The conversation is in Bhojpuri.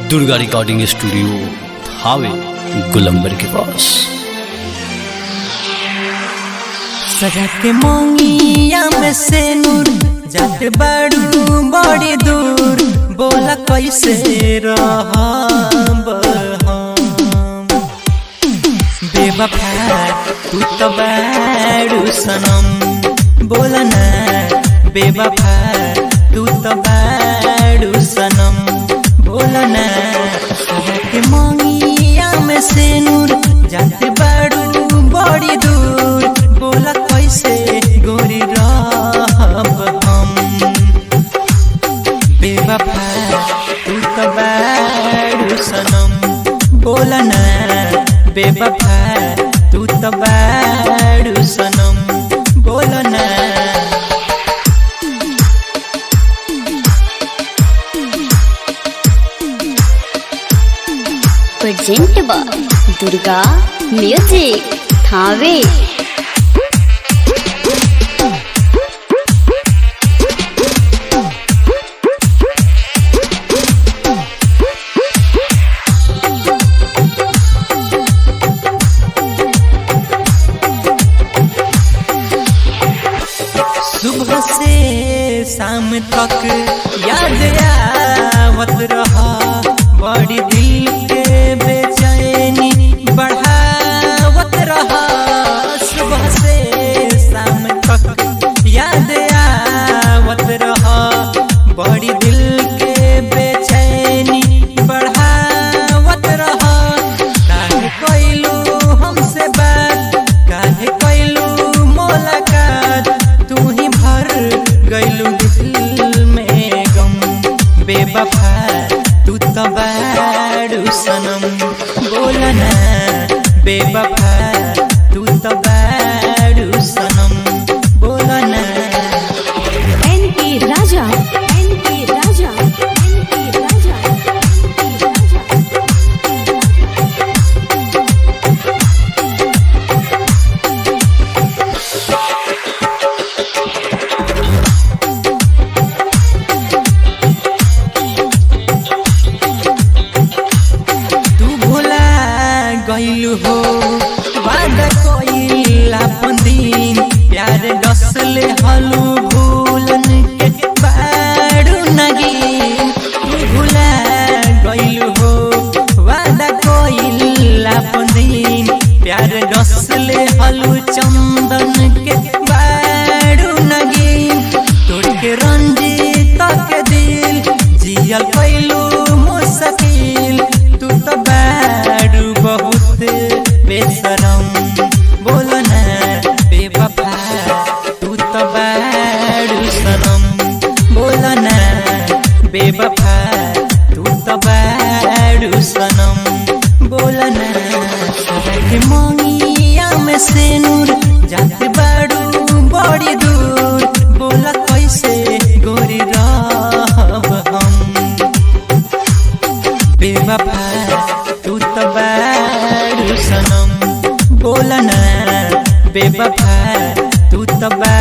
दुर्गा रिकॉर्डिंग स्टूडियो हावे गुलंबर के पास सजा के मोंगिया में से नूर जाते बड़ू बड़ी दूर बोला कैसे रहब हम बेवफा तू तो बड़ू सनम बोला ना बेवफा तू तो बड़ू सनम बोला ना सजा के मोंगिया में से नूर जाते बड़ू बड़ी दूर बोला कैसे गोरी रहब हम बेवफा तू तो बड़ू सनम बोला ना बेवफा तू तो बड़ू सनम बोला ना प्रेजेंट बा दुर्गा म्यूजिक थावे सुबह से शाम तक याद आवत रहा बड़ी दिल के बेचैनी बढ़ावत रहा सुबह से शाम तक याद आवत रहा बड़ी दिल के बेचैनी बढ़ावत रहा काहे कैलू हमसे बात काहे कैलू मुलाकात तू ही भर गैलू दिल में गम बेवफा तू तो बड़ू सनम बोलना बेवफा तू तो बड़ू सनम बोलना N P Raja N P Raja N P Raja तू भुला गइलू हो वादा कइल अपन दिन प्यार डसले हलू भूलन के बारू नगीन तू भुला गइलू हो वादा कइल अपन दिन प्यार डसले हलू चंदन के बारू नगीन तोड़ के रंजीत के दिल जियल कैलू मुश्किल तू तो बारू बहुत बेशरम बोलो ना बेवफा तू तो बारू सनम बोलो ना बेवफा तू तो बारू सनम बोलो ना सदा के मोंगिया में से नूर जाते बारू बड़ी दूर बोला कैसे गोरी रहब हम बेवफा तू तो बड़ू सनम बोलना बेवफा तू तो बड़ू